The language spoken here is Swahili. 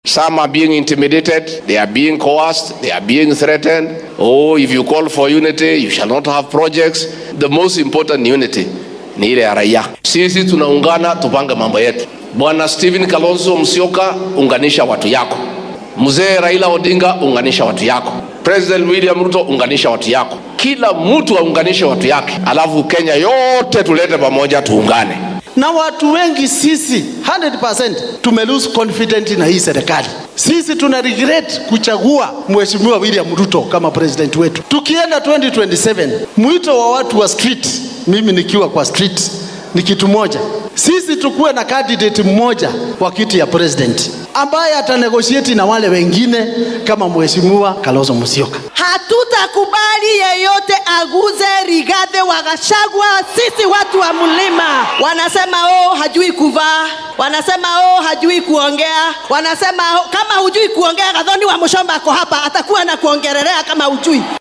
Some are being intimidated, they are being coerced, they are being threatened. Oh, if you call for unity, you shall not have projects. The most important unity ni ile ya raia. Sisi tunaungana tupange mambo yetu. Bwana Stephen Kalonzo Musyoka, unganisha watu yako. Mzee Raila Odinga, unganisha watu yako. President William Ruto, unganisha watu yako. Kila mtu aunganishe watu yake, alafu Kenya yote tulete pamoja, tuungane. na watu wengi sisi 100% tume lose confidence na hii serikali. Sisi tuna regret kuchagua Mheshimiwa William Ruto kama president wetu. Tukienda 2027, mwito wa watu wa street, mimi nikiwa kwa street ni kitu moja, sisi tukuwe na candidate mmoja wa kiti ya president ambaye atanegotiate na wale wengine kama Mheshimiwa Kalonzo Musyoka. Hatutakubali yeyote aguze Rigathi wa Gachagua. Sisi watu wa mlima wanasema oh, hajui kuvaa, wanasema oh, hajui kuongea, wanasema oh, kama hujui kuongea, Gathoni wa Mushomba ako hapa, atakuwa na kuongelelea kama hujui.